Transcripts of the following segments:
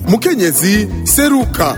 mukenyezi seruka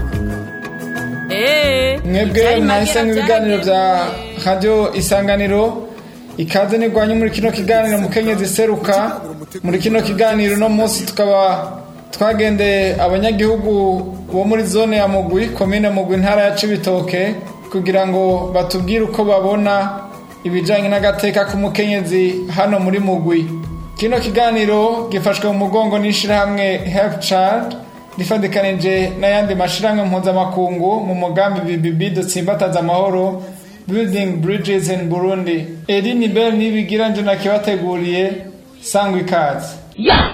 mwebwe mwahisemo ibiganiro bya radiyo isanganiro ikaze nirwanya muri kino kiganiro mukenyezi seruka muri kino kiganiro uno munsi tukaba twagendeye abanyagihugu bo muri zone ya mugwi komine mugwi intara ya cibitoke kugira ngo batubwire uko babona ibijyanye n'agateka k'umukenyezi hano muri mugwi kino kiganiro gifashwe mu mugongo n'ishyirahamwe health child rifatikanije n'ayandi mashyirahamwe mpuzamakungu mu mugambi bibibi dutsimbataza amahoro building bridges in burundi eri ni bel nibigira nje nakibateguriye sangwa ikaze ya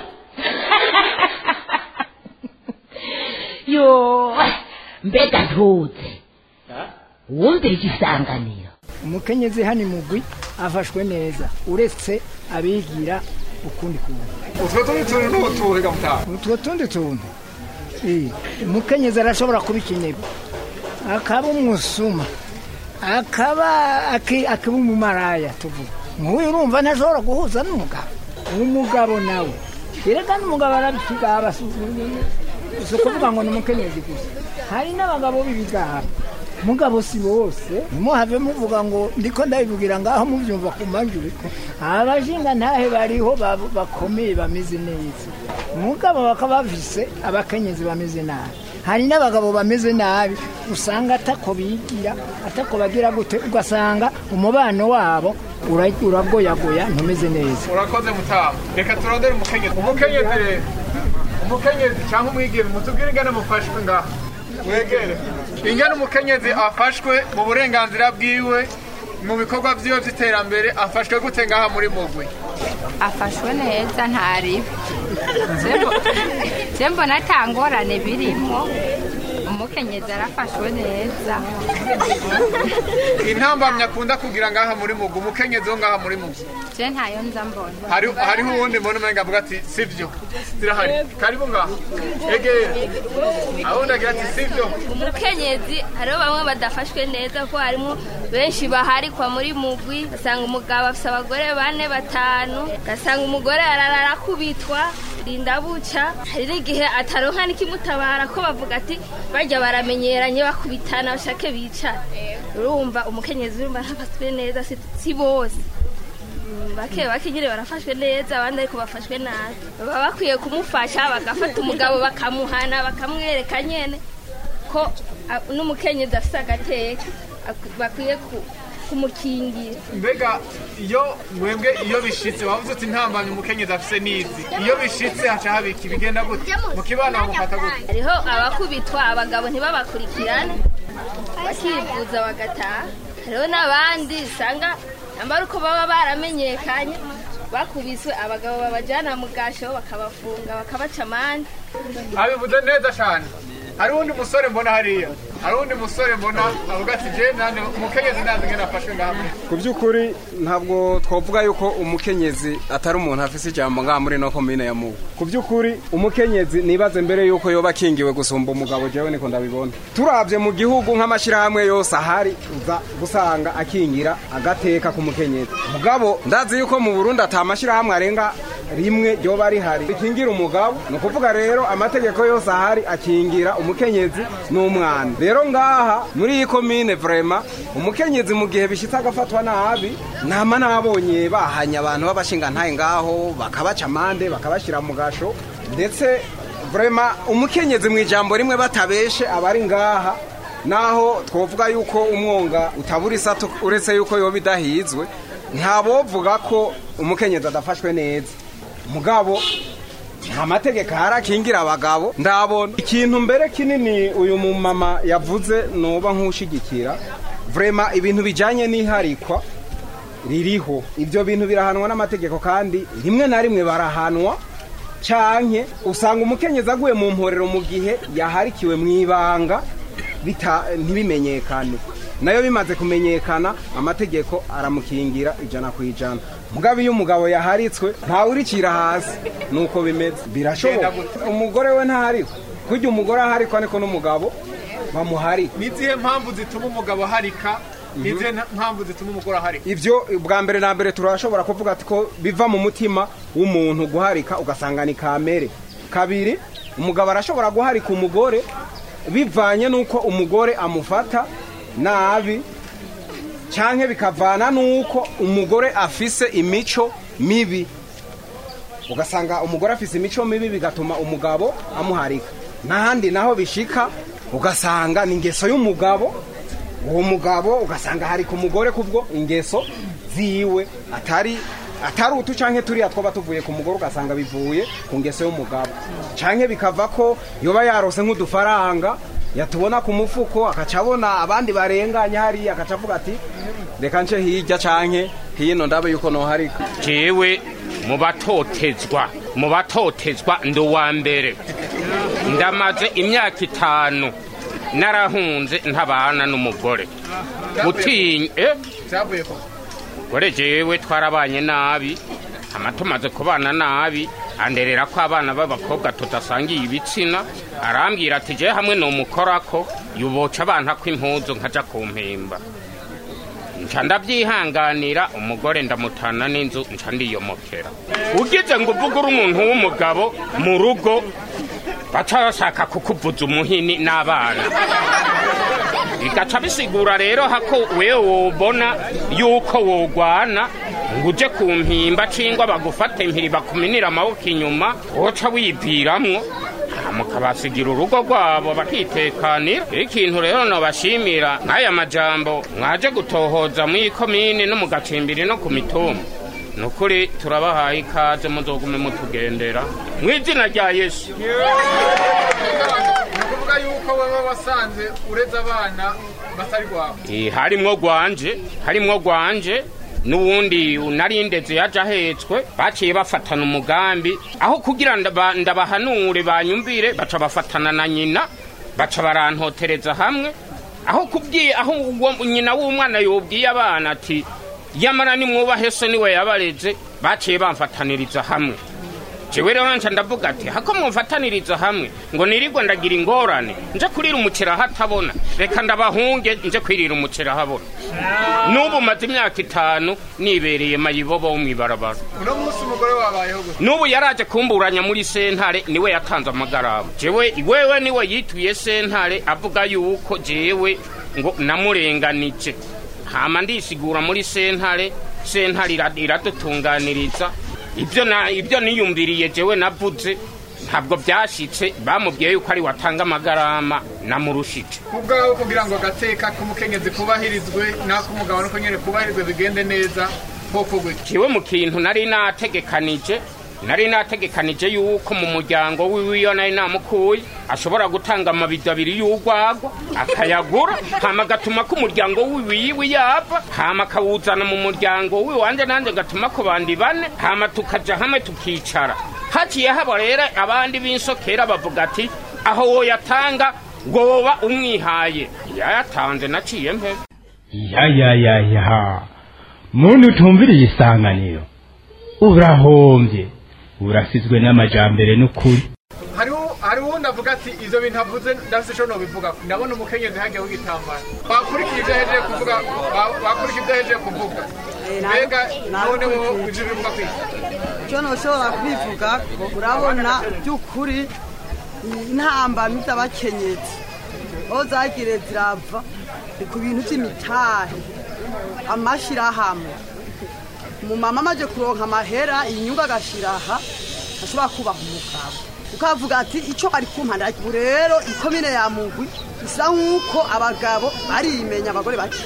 yo mbega ntuze wumvira igisanganiro umukenyezi hano imugwi afashwe neza uretse abigira ukundi kuntu utwo tundi tuntu n'utuhe mutaha utwo tundi tuntu Eh, umukenyezi arashobora kuba ikinebwe akaba umusuma akaba aki- akaba umumaraya tuvuga nk'uyu urumva ntashobora guhuza n'umugabo umugabo nawe erega n'umugabo arabisiga si ukuvuga ngo ni umukenyezi gusa hari n'abagabo b'ibigaba mugabo si bose ntimuhave muvuga ngo ndiko ndabivugira ngaho mubyumva ku majwi abashinga ntahe bariho ba- bakomeye bameze neza mugabo bakaba bafise abakenyezi bameze nabi hari n'abagabo bameze nabi usanga atako bigira atako bagira gute ugasanga umubano wabo ura- uragoyagoya ntumeze neza urakoze mutaha reka turondere umukenyezi umukenyezi rero umukenyezi cyangwa umwigeme mutubwire ingana mufashwe ngaha mwegere ingana umukenyezi afashwe mu burenganzira bwiwe mu bikorwa byiwe by'iterambere afashwe gute ngaha muri mugwi afashwe neza ntaribe je mbona ata ngorane birimo umukenyezi arafashwe neza intambamyi akunda kugira ngaha muri mugwi umukenyezi wo ngaha muri mugwi je ntayo nza mbona hari hariho uwundi mbona umenga avuga ati sivyo zirahari karibu ngaha egera awundi agira ati sivyo umukenyezi hariho bamwe badafashwe neza ko harimo benshi baharikwa muri mugwi ugasanga umugabo afite abagore bane batanu ugasanga umugore arara arakubitwa rinda buca hari n'igihe ataronka n'ikimutabara ko bavuga ati bajya baramenyeranye bakubitana bashake bicara urumva umukenyezi urumva ntafashwe neza si- si bose Mm, bake bake nyine barafashwe neza abandi ariko bafashwe nabi baba bakwiye kumufasha bagafata umugabo bakamuhana bakamwereka nyene ko a- n'umukenyezi afise agateka ak- bakwiye ku- kumukingira mbega iyo mwebwe iyo bishitse wavuze uti ntambamye umukenyezi afise n'izi iyo bishitse haca habika ibigenda gute mu kibana bamufata gute hariho abakubitwa abagabo ntibabakurikirane bakivuza bagataha hariho n'abandi usanga nambara uko baba baramenyekanye bakubiswe abagabo babajyana mu gasho bakabafunga bakabaca amande abivuze neza cyane hari uwundi musore mbona hariya hari uwundi musore mbona avuga ati je nane umukenyezi nanze ngene afashwe ngaha ku by'ukuri ntabwo twavuga yuko umukenyezi atari umuntu afise ijambo ngaha muri no komine ya mubu ku by'ukuri umukenyezi nibaze mbere yuko yoba akingiwe gusumba umugabo jewe niko ndabibona turabye mu gihugu nk'amashyirahamwe yose ahari uza gusanga akingira agateka k'umukenyezi mugabo ndazi yuko mu burundi ata mashyirahamwe arenga rimwe ryoba rihari rikingira umugabo ni ukuvuga rero amategeko yose ahari akingira umukenyezi n'umwana rero ngaha muri iyi komine vrema umukenyezi mu gihe bishyitse agafatwa nabi nama nabonye bahanye abantu b'abashingantahe ngaho bakabaca amande bakabashyira mu gasho ndetse vrema umukenyezi mu ijambo rimwe batabeshe abari ngaha naho twavuga yuko umwonga utabura isato uretse yuko yoba idahizwe ntabovuga ko umukenyezi adafashwe neza mugabo nta mategeko ahari akingira abagabo ndabona ikintu mbere kinini uyu mumama yavuze nuba nk'ushigikira vrema ibintu bijyanye n'iharikwa ririho ibyo bintu birahanwa n'amategeko kandi rimwe na rimwe barahanwa canke usanga umukenyezi aguye mu mporero mu gihe yaharikiwe mu ibanga bita- ntibimenyekane nayo bimaze kumenyekana amategeko aramukingira ijana ku ijana mugabo iyo umugabo yaharitswe ntawurikira hasi nuko bimeze birashoboka umugore we ntaharikwa kurya umugore aharikwa niko n'umugabo bamuharika nizihe mpamvu zituma umugabo aharika nizihe nta- mpamvu zituma umugore aharika ibyo bwa mbere na mbere turashobora kuvuga ati ko biva mu mutima w'umuntu guharika ugasanga ni kamere kabiri umugabo arashobora guharika umugore bivanye n'uko umugore amufata nabi cyangwa bikavana n'uko umugore afise imico mibi ugasanga umugore afise imico mibi bigatuma umugabo amuharika n'ahandi naho bishika ugasanga ni ingeso y'umugabo uwo mugabo ugasanga harika umugore kubwo ingeso ziwe atari atari utu canke turiya twoba tuvuye ku mugore ugasanga bivuye ku ngeso y'umugabo canke bikava ko yoba yarose nk'udufaranga yatubona ku mufuko akaca abona abandi barenganya hariya akaca avuga ati reka nce hirya canke hino ndabe yuko noharika jewe mu batotezwa mu batotezwa ndi uwa mbere ndamaze imyaka itanu narahunze ntabana n'umugore gutinya eh byavuye ko gore jewe twarabanye nabi hama tumaze kubana nabi anderera ko abana b'abakobwa tudasangiye ibitsina arambwira ati je hamwe nomukorako yuboca abana ko impuzu nkaja ku mpimba nca ndabyihanganira umugore ndamutana n'inzu nca ndiyomokera ugize ngo uvuge uri umuntu w'umugabo mu rugo baca bashaka kukuvuza umuhini n'abana bigaca bisigura rero hako wewe wobona yuko wogwana ngo uje ku mpimba cingwa bagufate impiri bakuminira amaboko inyuma woca wiviramwo mukabasigira urugo rwabo bakitekanira ikintu rero nobashimira nk'aya majambo mwaje gutohoza muri komine no mu gacimbiri no ku mitumba ni ukuri turabahaye ikaze muzogume mutugendera mu izina rya yesu ni ukuvuga yuko wowe wasanze ureze abana batari rwawe Eh, harimwo gwanje harimwo gwanje n'uwundi narindeze yaje ahetswe baciye bafatana umugambi aho kugira ndaba- ndabahanure banyumvire baca bafatana na nyina baca barantotereza hamwe aho kubwiye aho uwo nyina w'umwana yobwiye abana ati yamara nimwubahe so niwe yabareze baciye bamfataniriza hamwe jewe rero nca ndavuga ati hako mumfataniriza hamwe ngo nirirwe ndagira ingorane nje kurira umuceri ahatabona reka ndabahunge nje kwirira umuceri ahabona n'ubu maze imyaka itanu nibereye mayibobo wo mw'ibarabara uno munsi umugore wabayeho gute n'ubu yaraje kumburanya muri sentare niwe yatanze amagarama jewe wewe niwe yituye sentare avuga yuko jewe ngo namurenganije hama ndisigura muri sentare sentare ira- iradutunganiriza ibyo na ibyo niyumviriye jewe navuze ntabwo byashitse bamubwiye yuko ari watanga amagarama namurushije ku bwawe kugira ngo agateka k'umukenyezi kubahirizwe n'ak'umugabo nuko nyine kubahirizwe bigende neza koko gutya jewe mu kintu nari nategekanije nari nategekanije yuko mu muryango wiwe iyo nari namukuye ashobora gutanga amabido abiri y'urwagwa akayagura hama agatuma ko umuryango wiwe yava hama akawuzana mu muryango wiwe wanje nanjye gatuma ku bandi bane hama tukaja hamwe tukicara haciye haba rero abandi b'insokera bavuga ati aho woyatanga ngo woba umwihaye yayatanze naciye mpebe ya ya ya ya muntu utumviriye isanganiro urahombye urasizwe n'amajambere n'ukuri hariho hariho uwundi avuga ati ibyo bintu avuze ndafite icyo nobivuga ndabona umukenyezi hagiye w'igitambaro bakurikira ibyo ahejeje kuvuga ba- bakurikira ibyo ahejeje kuvuga mbega none wowe ibyo bivuga kwiki icyo ntushobora kubivuga urabona by'ukuri intambamyi z'abakenyezi aho zagire zirava ni ku bintu by'imitahe amashyirahamwe umumama amaze kuronka amahera inyungu agashyira aha ashobora kubaha umugabo ukavuga ati icyo ari kumpanda ubu rero ikomine ya mugwi bisa nk'uko abagabo barimenya abagore bake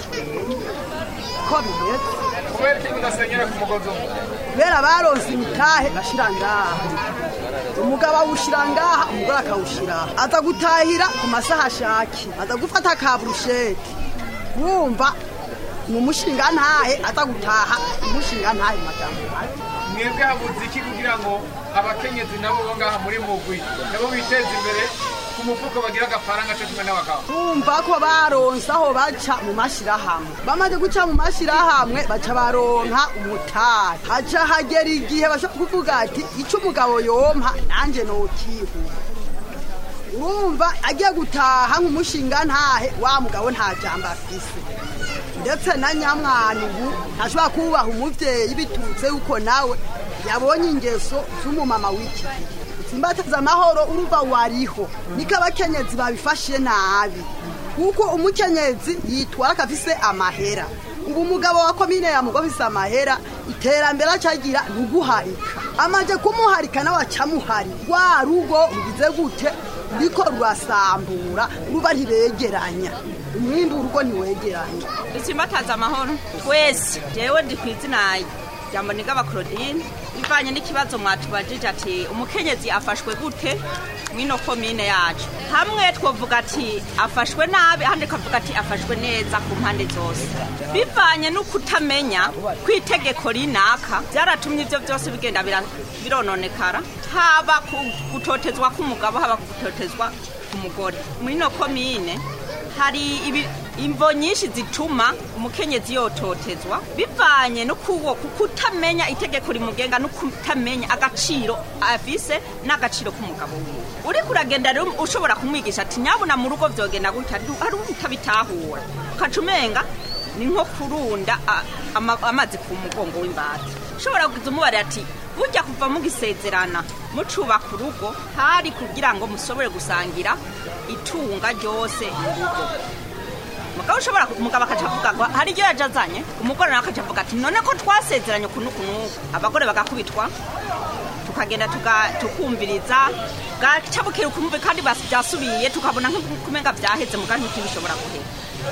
ko bimeze kubera ikintu udasenyera ku mugozi umwe kubera baronse imitahe bashira ngaha umugabo awushyira ngaha umugore akawushyira aha aza gutahira ku masaha ashaki aza gufata ka burusheti wumva ni umushinga ntahe aza gutaha umushinga ntahe mu majambo make mwebwe habuze iki kugira ngo abakenyezi nabo bo ngaha muri mugwi nabo biteze imbere ku mufuko bagira agafaranga cyo kumwe n'abagabo bumva ko baronse aho baca mu mashyirahamwe bamaze guca mu mashyirahamwe baca baronka umutahe haca hagera igihe bashobora kuvuga ati icyo umugabo yompa nanjye nokihura urumva agiye gutaha nk'umushinga ntahe wa mugabo nta jambo afise ndetse na nyamwana ubu ntashobora kubaha umubyeyi biturutse yuko nawe yabonye ingeso z'umumama w'iki gihe simbataza amahoro urumva wariho niko abakenyezi babifashe nabi kuko umukenyezi yitwara akafise amahera ubu umugabo wa komine ya mugo afise amahera iterambere acagira ni uguharika amaje kumuharika nawe acamuhari rwa rugo rugize gute ruriko rurasambura ruba ntibegeranya umwimbu urugo ntiwegeranya dusimbataza amahoro twese jewe ndi ku izina rya mbonigaba claudine bivanye n'ikibazo mwatubajije ati umukenyezi afashwe gute mwino komine yacu hamwe twavuga ati afashwe nabi ahandi kavuga ati afashwe neza ku mpande zose bivanye no kutamenya kw'itegeko rinaka byaratumye ibyo byose bigenda bira- birononekara haba ku gutotezwa k'umugabo haba ku gutotezwa k'umugore mwino komine hari ibi imvo nyinshi zituma umukenyezi yototezwa bivanye no kuwo kutamenya itegeko rimugenga no kutamenya agaciro afise n'agaciro k'umugabo wiwe uriko uragenda rero ushobora kumwigisha ati nyabuna mu rugo vyogenda gutya du- hari utabitahura ukaca umenga ni nko kurunda a- ama- amazi ku mugongo w'imbata ushobora kuza umubarira ati burya kuva mugisezerana mucubaka urugo hari kugira ngo musobore gusangira itunga ryose mu rugo mugabo ushobora umugabo akaca avuga ngo hari ibyo yaje azanye umugore nawe akaca avuga ati none ko twasezeranye uku n'uku n'uku abagore bagakubitwa tukagenda tuga- tukumviriza gaca bukera ukumve kandi bas- byasubiye tukabona nk'ukumenga byaheze muga ntibishobora guhera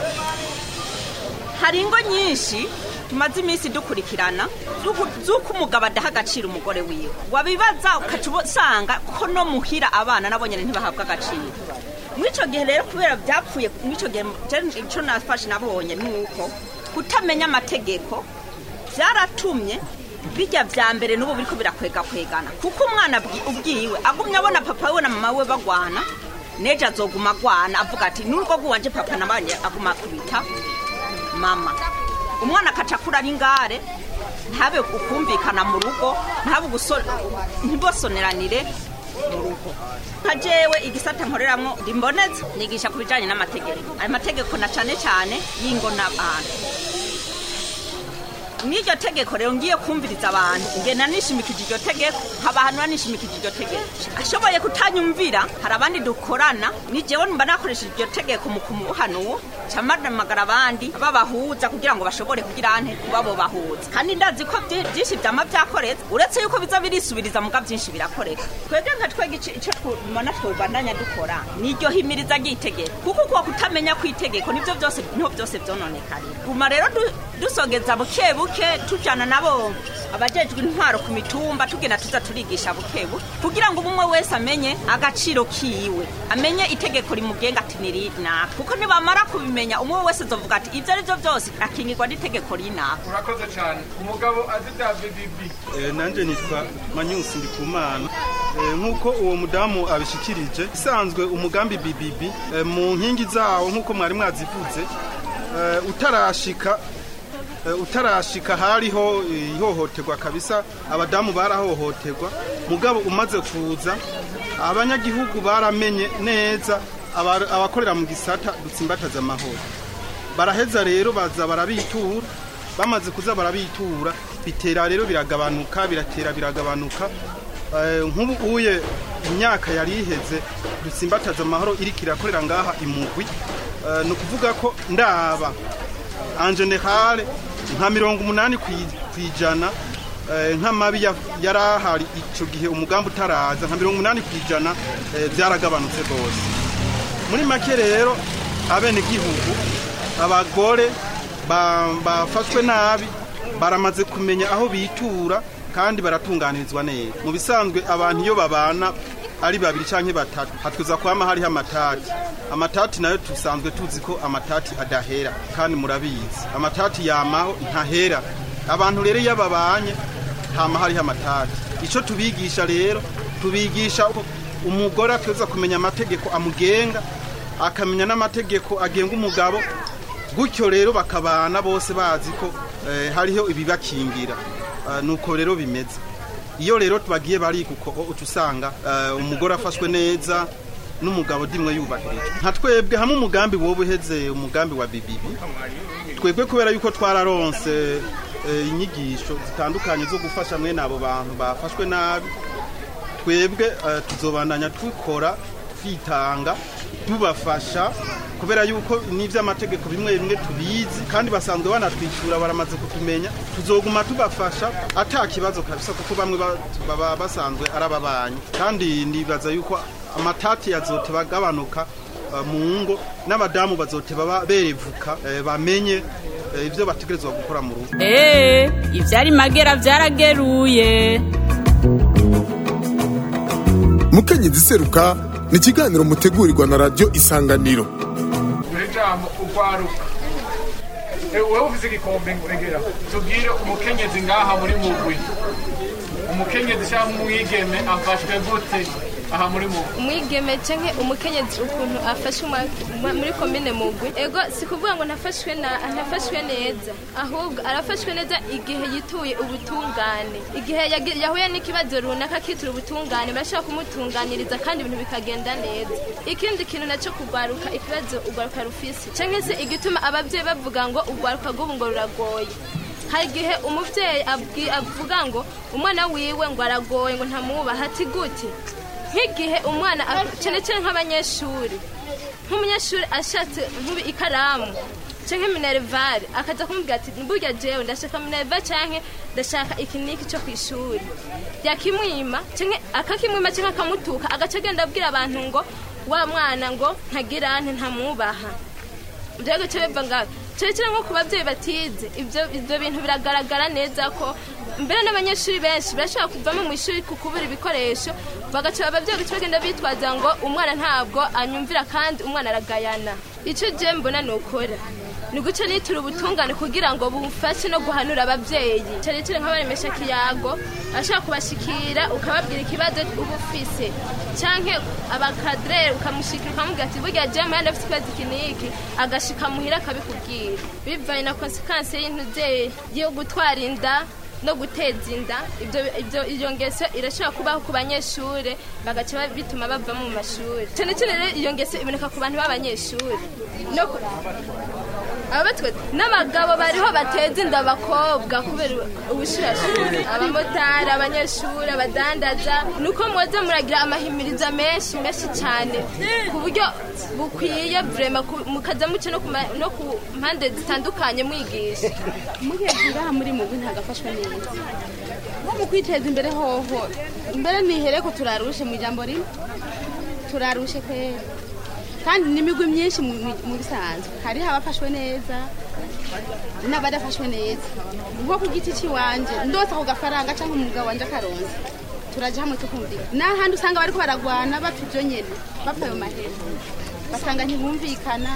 hari ingo nyinshi tumaze iminsi dukurikirana z'uku- z'uko umugabo adaha agaciro umugore wiwe wabibaza ukaca usanga ko no muhira abana nabo nyine ntibahabwa agaciro mw'ico gihe rero kubera byapfuye mw'ico gihe je- ico nafashe nabonye ni uko kutamenya amategeko byaratumye bijya vya mbere n'ubu biriko birakwega kwegana kuko umwana abwi- ubwiwe agumye abona papa we na mama we bagwana nejo azoguma agwana avuga ati n'urugo rw'iwanje papa nabanye aguma akubita mama umwana akaca akura ari ingare ntabe ukumvikana mu rugo ntabe uguso- ntibosoneranire mu rugo nka jewe igisata nkoreramwo ndimbonetse nigisha ku bijanye n'amategeko ayo mategeko na cane cane y'ingo n'abantu n'iryo tegeko rero ngiye kumviriza abantu ngenda nishimikije iryo tegeko nkaba ahantu nishimikije iryo tegeko ashoboye kutanyumvira hari abandi dukorana ni jewe mba nakoresheje iryo tegeko mu kumuhanuwo camadamagara abandi babahuza kugira ngo bashobore kugira ante kuba bo bahuza kandi ndazi ko vyi- vyinshi vyama vyakoretse uretse yuko biza birisubiriza muga vyinshi birakoreka twebwe nka twege ico- ico tubona twobandanya dukora niryo himiriza ry'itegeko kuko kuwa kutamenya kw'itegeko nivyo vyose niho vyose vyononekarira guma rero du- dusogeza buke buke tujana nabo abajejwe intwaro ku mitumba tugenda tuza turigisha buke buke kugira ngo umwe wese amenye agaciro kiwe amenye itegeko rimugenga ati ni rinaka kuko nibamara kubimenya umwe wese azovuga ati ivyo ari vyo byose akingirwa n'itegeko rinaka urakoze cyane umugabo azi bya bibibi Eh, nanje nitwa manyusi ndikumana Eh, nk'uko uwo mudamu abishikirije isanzwe umugambi bibibi eh, mu nkingi zawo nk'uko mwari mwazivuze eh, utarashika eh, utarashika hariho eh, ihohoterwa kabisa abadamu barahohoterwa mugabo umaze kuza abanyagihugu baramenye neza aba- abakorera mu gisata dutsimbataza amahoro baraheza rero baza barabitura bamaze kuza barabitura bitera rero biragabanuka biratera biragabanuka Eh, nk'ubu uye imyaka yari iheze dutsimbataza amahoro iriko irakorera ngaha imugwi Eh, ni ukuvuga ko ndaba en general nka mirongo umunani kwi- kwijana eh, nk'amabi ya- yari ahari ico gihe umugambi utaraza nka mirongo umunani kwijana eh, byaragabanutse rwose muri make rero abenegihugu abagore ba- bafashwe nabi baramaze kumenya aho bitura kandi baratunganirizwa neza mu bisanzwe abantu iyo babana ari babiri cyangwa batatu hatwiza kwama hariho amatati amatati nayo dusanzwe tuzi ko amatati adahera kandi murabizi amatati yamaho ntahera abantu rero iyo babanye hama hariho amatati icyo tubigisha rero tubigisha ko umugore ateza kumenya amategeko amugenga akamenya n'amategeko agenga umugabo gutyo rero bakabana bose bazi ko eh, hariho ibibakingira Eh, nuko rero bimeze iyo rero tubagiye barika uko uca usanga eh, umugore afashwe neza n'umugabo dimwe yubahirije nka twebwe hamwe umugambi wowe uheze umugambi wa bibibi twebwe kubera yuko twararonse eh, inyigisho zitandukanye zo gufasha mwene abo bantu bafashwe nabi twebwe eh, tuzobandanya twikora twitanga tubafasha kubera yuko n'ivy'amategeko bimwe bimwe tubizi kandi basanzwe banatwishyura baramaze kutumenya tuzoguma tubafasha ata kibazo kabisa kuko bamwe ba- baba basanzwe ari ababanyi kandi nibaza yuko amatati yazote bagabanuka eh, mu ngo n'abadamu bazote baba berevuka eh, bamenye eh, ivyo bategerezwa gukora mu rugo eee ivyari magera vyarageruye mukenyezi seruka ni ikiganiro mutegurirwa na radiyo isanganiro muri jambo urwaruka Eh, wowe ufise igikombe nguregera tubwire umukenyezi ngaha muri mugwi umukenyezi cyangwa umwigeme afashwe gute aha muri mugwi umwigeme canke umukenyezi ukuntu afashe umwa- umwa- muri komine mugwi ego si kuvuga ngo ntafashwe na ntafashwe neza ahubwo arafashwe neza igihe yituye ubutungane igihe yagi- yahuye n'ikibazo runaka akitura ubutungane barashobora kumutunganiriza kandi ibintu bikagenda neza ikindi kintu nacyo kugwaruka ikibazo ugwaruka rufise canke se igituma abavyeyi bavuga ngo ugwaruka rw'ubu ngo ruragoye hari igihe umubyeyi abwi- avuga ngo umwana wiwe ngo aragoye ngo ntamwubaha ati gute nk'igihe umwana ak- cyane cyane nk'abanyeshuri nk'umunyeshuri ashatse nk'ubu ikaramu canke minerivare akaza kumubwira ati burya jewe ndashaka minerivare canke ndashaka iki niki cyo kw'ishuri yakimwima canke akakimwima canke akamutuka agaca agenda abwira abantu ngo wa mwana ngo ntagira nte ntamwubaha ibyo bice biva ngaho cyane cyane nko ku babyeyi batize ibyo ibyo bintu biragaragara neza ko mbere n'abanyeshuri benshi barashobora kuvamo mu ishuri ku kubura ibikoresho bagaca ababyeyi guca bagenda bitwaza ngo umwana ntabwo anyumvira kandi umwana aragayana icyo je mbona ni ukora ni guca nitura ubutungane kugira ngo bufashe no guhanura ababyeyi cyane cyane nk'abaremesha kiyago ashobora kubashikira ukababwira ikibazo uba ufise canke abakadire ukamushikira ukamubwira ati burya jama yandi afite ikibazo iki n'iki agashika muhira akabikubwira bivanye na konsekansi y'intuze yo gutwara inda no guteza inda ibyo ibyo iyo ngeso irashobora kubaho ku banyeshuri bagaca ba- bituma bava mu mashuri cyane cyane rero iyo ngeso iboneka ku bantu b'abanyeshuri no ku- abatwe n'abagabo bariho bateza inda abakobwa kubera ubushirashuri abamotari abanyeshuri abadandaza nuko mwoza muragira amahimiriza menshi menshi cyane ku buryo bukwiye vrema ku- mukaza muce no ku ma- no ku mpande zitandukanye mwigisha muhebura muri mugwi ntagafashwe neza nko mu kwiteza imbere hoho mbere nihere ko turarushe mu ijambo rimwe turarushe kwera kandi n'imigwi myinshi mu- mu- mu bisanzwe hariho abafashwe neza n'abadafashwe neza nko ku giti cy'iwanje ndose ako gafaranga cyangwa umugabo wanje akaronze turaja hamwe tukumvika n'ahandi usanga bariko baragwana bapfa ivyo nyene bapfa ayo mahera basanga ntibumvikana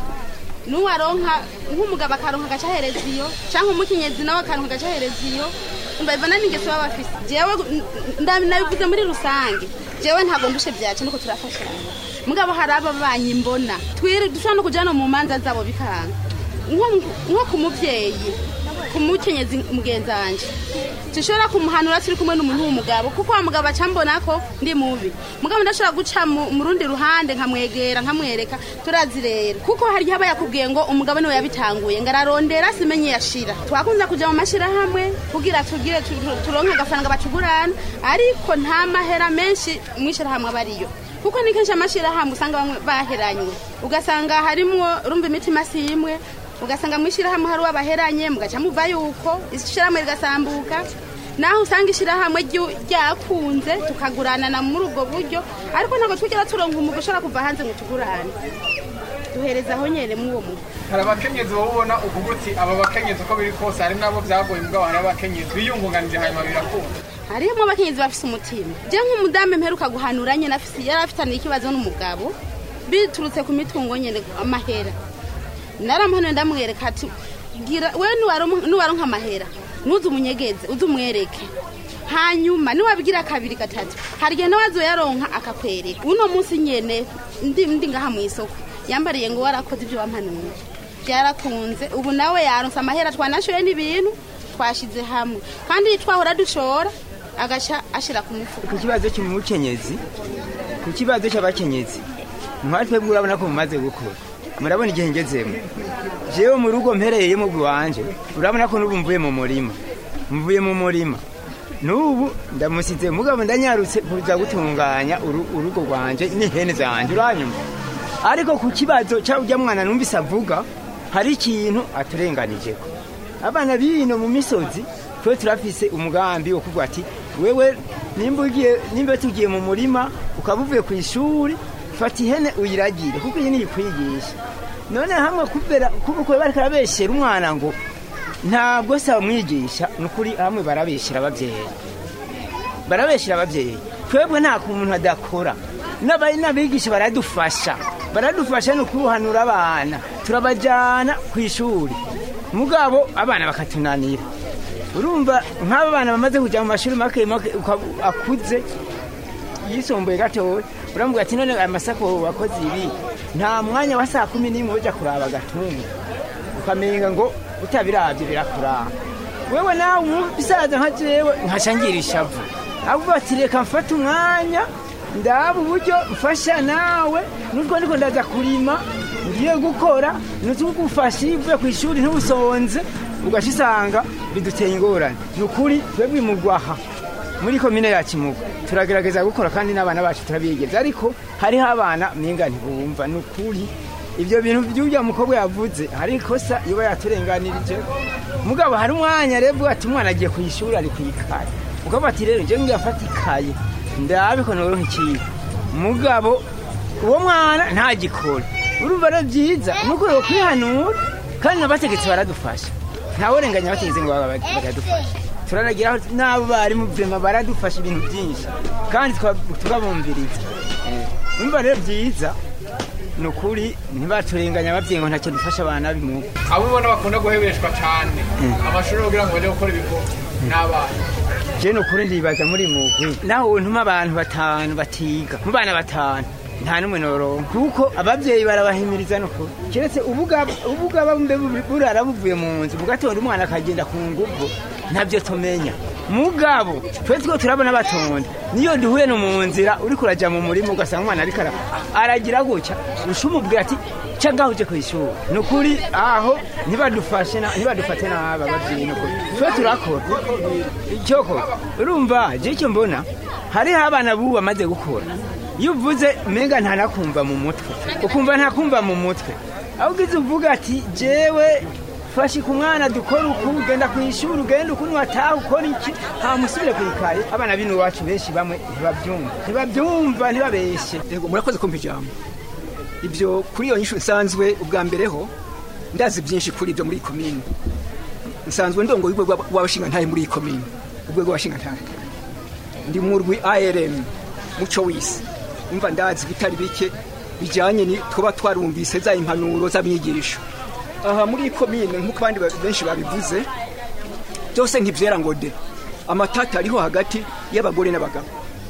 n'uwaronka nk'umugabo akaronka agaca ahereza iyo cyangwa umukenyezi nawe akaronka agaca ahereza iyo mbabona n'ingeso baba bafise jewe nda- nabivuze muri rusange jewe ntabwo ndushe byacu nuko turafashanya mugabo hari aba banyi mbona twiri dushobora no kuja no mu manza zabo bikanga nko- nko ku muvyeyi ku mukenyezi mugenzi wanje dushobora kumuhanura turi kumwe n'umuntu w'umugabo kuko wa mugabo aca mbona ko ndi mubi mugabo ndashobora guca mu mu rundi ruhande nkamwegera nkamwereka turazi rero kuko hari igihe aba yakubwiye ngo umugabo niwe yabitanguye ngo ararondera simenye yashira twakunze kuja mu mashirahamwe kugira tugire tu- tu- turonke agafaranga batugurana ariko nta mahera menshi mw'ishirahamwe aba ariyo kuko ni kenshi amashirahamwe usanga bamwe baheranywe ugasanga harimwo urumva imitima si imwe ugasanga mw'ishirahamwe hari uwabaheranye mugaca muva yuko ishirahamwe rigasambuka naho usanga ishirahamwe ryu- ryakunze tukaguranana muri ubwo buryo ariko ntabwo twigera turonka umugwi ushobora kuva hanze ngo tugurane duhereza aho nyene mw'uwo mugwi hari abakenyezi wowe ubona uvuga uti aba bakenyezi uko biri kose hari n'abo byagoye mugabo hari abakenyezi biyungunganije hanyuma birakunda harimo abakenyezi bafise umutima je nk'umudamu mperuka guhanura nyene afise yari afitaniye ikibazo n'umugabo biturutse ku mitungo nyene amahera naramuhanuye ndamwereka ati gira we niwaronka niwaronka amahera nuze umunyegeze uze umwereke hanyuma niwabigira kabiri gatatu hari igihe nawe azoyaronka akakwereka uno munsi nyene ndi ndi ngaha mu isoko yambariye ngo warakoze ibyo wampanuye byarakunze ubu nawe yaronse amahera twanashoye n'ibintu twashize hamwe kandi twahora dushora agaca ashira ku mufuka ku kibazo cy'umukenyezi ku kibazo cy'abakenyezi nka twebwe urabona ko mumaze gukura murabona igihe ngezemo jewe mu rugo mpereyemo bw'iwanje urabona ko n'ubu mvuye mu murima mvuye mu murima n'ubu ndamusize mugabo ndanyarutse kuza gutunganya uru- urugo rwanje n'ihene zanje uranyuma ariko ku kibazo cya ujya mwana numvise avuga hari ikintu aturenganijeko abana bino mu misozi twe turafise umugambi wo kuvuga ati wewe nimba ugiye nimba tugiye mu murima ukaba uvuye ku ishuri fata ihene uyiragire kuko iyi niyo ikwigisha none hamwe kubera kuko bariko arabeshera umwana ngo ntabwo se bamwigisha ni ukuri hamwe barabeshyira ababyeyi barabeshyira ababyeyi twebwe nta kuntu adakora n'abari n'abigisha baradufasha baradufasha ni ukuruhanura abana turabajyana ku ishuri mugabo abana bakatunanira urumva nk'aba bana bamaze kujya mu mashuri make make uka- akuze yisumbuye gatoya uramuga ati none aya masako wakoze ibi nta mwanya wa saa kumi n'imwe ujya kuraba agatunga ukamenga ngo utabirabye birakuranga wewe nawe umusaza nka jewe nkashangira ishavu ahubwo ati reka mfate umwanya ndaba uburyo mfasha nawe nubwo ndiko ndaza kurima ngiye gukora nutugufasha iyo uvuye ku ishuri ntubusonze ugaca usanga biduteye ingorane ni ukuri twebwe imugwaha muri komine ya kimuga turagerageza gukora kandi n'abana bacu turabigeza ariko hariho abana minga ntibumva ni ukuri ibyo bintu by'ujya mukobwa yavuze hari ikosa iba yaturenganirije mugabo hari umwanya rero ati umwana agiye ku ishuri ari ku ikaye ukavuga ati rero njyewe ngiye afata ikaye ndabe ko noro nk'ikigo mugabo uwo mwana ntagikore urumva rero byiza ni uko kwihanura kandi n'abategetsi baradufasha ntaworenganya abategetsi ngo baba bakadufasha turanagira aho n'abo barimu vema baradufasha ibintu byinshi kandi tuka- tukabumviriza Eh, urumva rero byiza ni ukuri ntibaturenganya ababyeyi ngo ntacyo dufasha abana bimuga abo ubona bakunda guhebeshwa cyane amashuri kugira ngo bajye gukora ibigo n'abana je ni ukuri ndibaza muri mugwi naho ntuma abantu batanu batiga mu bana batanu nta n'umwe noronka kuko ababyeyi barabahimiriza no kuri keretse ubugaba ubugaba mbe bu- burara buvuye mu nzu bugatonda umwana akagenda ku nguvu ntabyo tumenya mugabo twe two turabona batonda niyo duhuye no mu nzira uriko uraja mu murima ugasanga umwana ariko ara- aragira gutya ushumubwira ati ca ngaho uje kw'ishuri ni ukuri aho ntibadufashe na- ntibadufate nabi ababyeyi ni ukuri twe turakora icyoko urumva je icyo mbona hariho abana bubu bamaze gukora iyo uvuze menga ntanakumva mu mutwe ukumva ntakumva mu mutwe aho ugize uvuga ati jewe fashe ku mwana dukora uku ugenda ku ishuri ugenda uku niwataha ukora iki hamusubire ku ikaye abana bino iwacu benshi bamwe ntibabyumva ntibabyumva ntibabeshye yego murakoze kumva ijambo ibyo kuri iyo nyishu nsanzwe ubwa mbere ho ndazi byinshi kuri ibyo muri iyi komine nsanzwe ndongo y'urwego rw'abashingantahe muri iyi komine urwego rw'abashingantahe ndi mu rwi arm muco w'isi umva ndazi bitari bike bijyanye ni tuba twarumvise za impanuro z'abigisha aha muri iyi komine nk'uko abandi ba- benshi babivuze byose ntibyera ngo de amatata ariho hagati y'abagore n'abagabo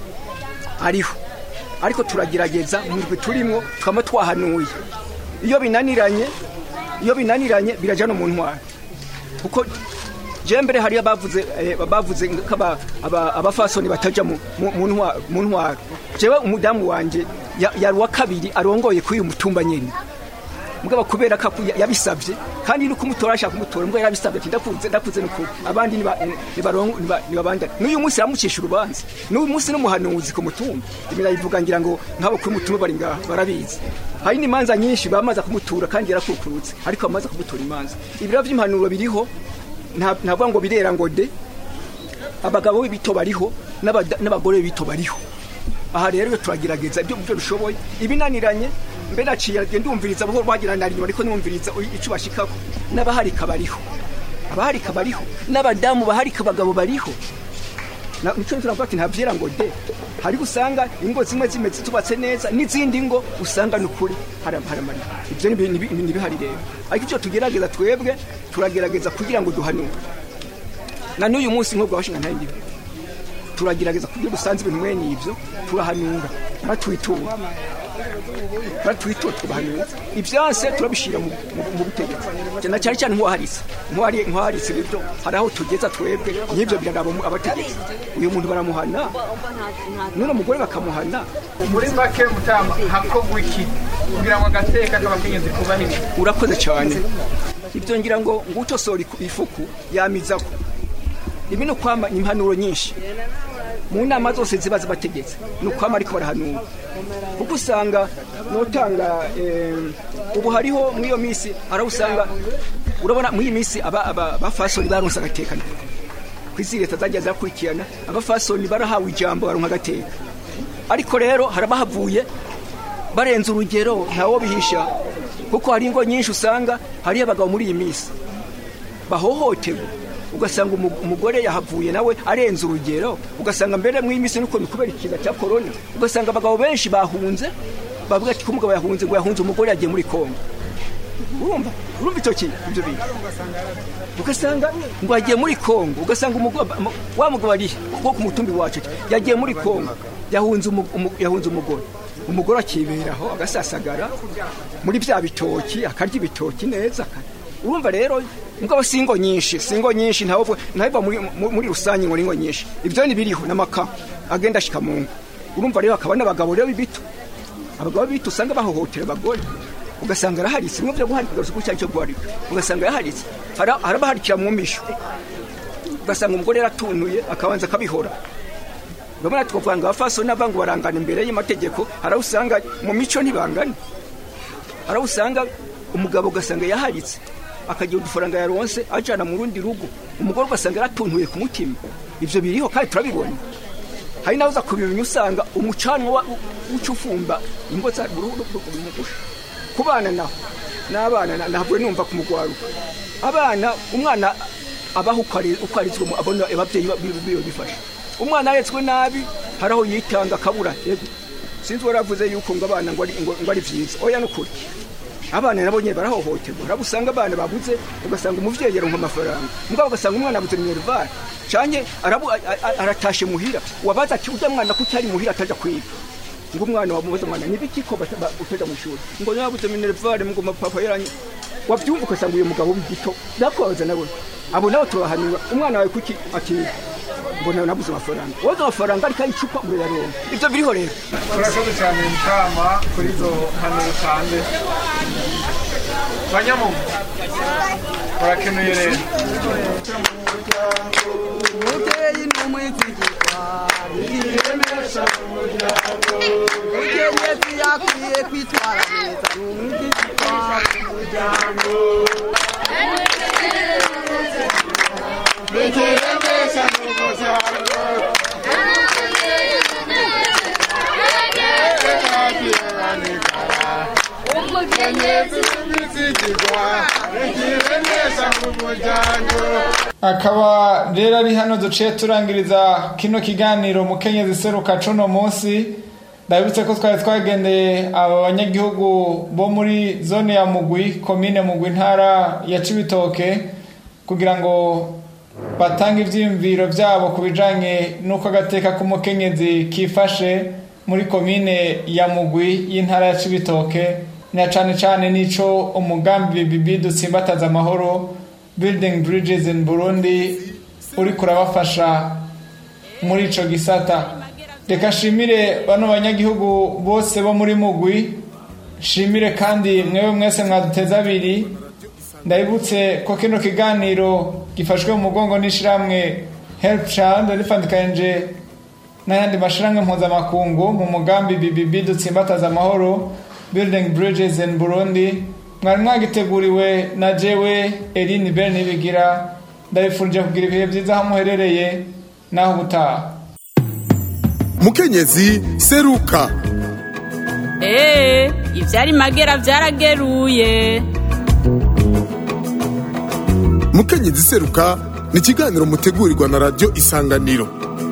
ariho ariko turagerageza mu rwe turimo tukaba twahanuye iyo binaniranye iyo binaniranye birajya no mu ntwaro kuko je mbere hariyo abavuze eh, bavuze ko aba- aba- abafasoni bataja mu mu- mu ntwa- mu ntwaro jewe umudamu wanje ya- yari uwa kabiri arongoye kuri uyu mutumba nyene mugabo kubera ko aku- yabisabye kandi no kumutora ashaka kumutora mugabo yarabisabye ati ndakunze ndakunze nuko abandi niba nibarongo nibabanda n'uyu munsi yamucisha urubanza n'uyu munsi n'umuhanuzi ku mutumba imira yivuga ngira ngo nk'abo kuri mutumba bari ngaha barabizi hari n'imanza nyinshi bamaze kumutura kandi yarakukurutse ariko bamaze kumutura imanza ibiro by'impanuro biriho nta- ntavuga ngo birera ngo de abagabo b'ibito bariho n'abada- n'abagore b'ibito bariho aha rero iyo turagerageza ibyo byo dushoboye ibinaniranye mbe naciye ndumviriza buhoro wagira nari ariko numviriza icyo bashikako n'abaharika bariho abaharika bariho n'abadamu baharika abagabo bariho Na- nico turavuga ati ntavyera ngo de hari usanga ingo zimwe zimeze tubatse neza n'izindi ngo usanga nukuri haramarana ibyo ni ni- ni- ni bihari rero ariko icyo tugerageza twebwe turagerageza kugira ngo duhanure na n'uyu munsi nk'ubwo washinga ntayo turagerageza kugira dusanze ibintu mwene ibyo turahanura batwitura batwitura tubahanura ibyase turabishyira mu mu- mu butegetsi cyane cyane cyane nk'uwaharitse nk'uwari- nk'uwaharitse ibyo hari aho tugeza twebwe n'ibyo biraraba mu- abategetsi uyu muntu baramuhana none umugore bakamuhana muri make mutama hakorwa iki kugira ngo agateka k'abakenyezi kubahirizwe urakoze cyane ibyo ngira ngo ngutosora iku- ifuku yamizako ibi ni ukwama impanuro nyinshi mu nama zose ziba zibategetse ni ukwama ariko barahanura kuko usanga notanga eh, ubu hariho muri iyo minsi araho usanga urabona muri iyi minsi aba- aba- abafasoni baronse agatekano ku isi leta zagiye zirakurikirana abafasoni barahawe ijambo baronka agateka ariko rero harabahavuye barenze urugero ntawo bihisha kuko hari ingo nyinshi usanga hariyo abagabo muri iyi minsi bahohoterwa ugasanga umu- umugore yahavuye nawe arenze urugero ugasanga mbere mu minsi nuko kubera ikiza cya korona ugasanga abagabo benshi bahunze bavuga ati ko umugabo yahunze ngo yahunze umugore yagiye muri kongo urumva urumva icyo kintu ibyo bintu ugasanga ngo yagiye muri kongo ugasanga umugabo wa mugabo ari wo ku mutumbi wacu yagiye muri kongo yahunze umu- umu- yahunze umugore umugore akiberaho agasasagara muri bya bitoki akarya ibitoki neza aka- urumva rero mugabo si ingo nyinshi si ingo nyinshi ntabwo ntabwo muri, mu- muri rusange ngo ni ingo nyinshi ibyo ni biriho n'amaka agenda ashika mu ngo urumva rero hakaba n'abagabo rero bito abagabo bito usanga bahohotera abagore ugasanga araharitse bimwe byo guharika ugaruka icyo cyo guharika ugasanga araharitse Hara- harabaharikira mu misho ugasanga umugore yaratunuye akabanza akabihora urabona twavuga ngo abafasoni n'abangu barangana imbere y'amategeko hari aho usanga mu mico ntibangana hari aho usanga umugabo ugasanga yaharitse akagira udufaranga yaronse ajana mu rundi rugo umugore ugasanga yaratuntuye ku mutima ibyo biriho kandi turabibona hari nawe uza kubimenya usanga umucanwa wa- uca ufumba ingo za urumugusha ku bana naho n'abana na- ntabwo numva ku mugwaruka abana umwana abaho uko ari- uko arizwe mu- abona ababyeyi ba- bi- biyo bifasha umwana aretswe nabi hari aho yitanga akabura yego sinzi waravuze yuko ngo abana ngo ari ngo- ngo ari byiza oya nukuri abana nabo nyine barahohoterwa uraba usanga abana babuze ugasanga umuvyeyi yaronka amafaranga mugabo ugasanga umwana abuze minerval canke arabu- a- a- aratashe muhira wabaza ati urya mwana kuki ari muhira ataja kwiga ngo umwana wamubaza umwana nibiki ko bata- ba- utaja mu ishuri ngo yabuze minerval ngo mapapa yaranye wabyumva ugasanga uyu mugabo w'igito nakwabaza nawe abo nabo turabahanura umwana wawe kuki atiga ngo nawe nabuze amafaranga wabuze amafaranga ariko ayicupa murayaronka ivyo biriho rero urakoze cyane mukama kuri izo mpanuro utanze banyamugu urakenuye rero umubyeyi ni umwizigirwa yiremesha umuryango umukenyezi yakwiye kwitwara neza ni umwizigirwa mu muryango Nikiremesha n'umuryango Umukenyezi n'umwizigirwa Nikiremesha n'umuryango akaba rero ari hano duciye turangiriza kino kiganiro mukenyezi seruka cuno munsi ndabibutse ko twari twagendeye aba banyagihugu bo muri zone ya mugwi komine mugwi ntara ya cibitoke kugira ngo batange ivyiyumviro vyabo ku bijanye n'uko agateka k'umukenyezi kifashe muri komine ya mugwi y'intara ya cibitoke na cane cane n'ico umugambi bibi dutsimbataza amahoro building bridges in burundi uri kurabafasha muri ico gisata reka nshimire bano banyagihugu bose bo muri mugwi nshimire kandi mwewe mwese mwaduteza abiri ndabibutse ko kino kiganiro gifashwe mu mugongo n'ishiramwe help child rifandikanije n'ayandi mashiramwe mpuzamakungu mu mugambi bbb dutsimbataza amahoro building bridges in burundi mwari mwagiteguriwe na jewe eline bel nibigira ndabifurije kugira ibihe byiza aho muherereye naho ubutaha mukenyezi seruka Ee, ivyari magera vyarageruye. mukenyezi seruka ni ikiganiro mutegurirwa na radiyo isanganiro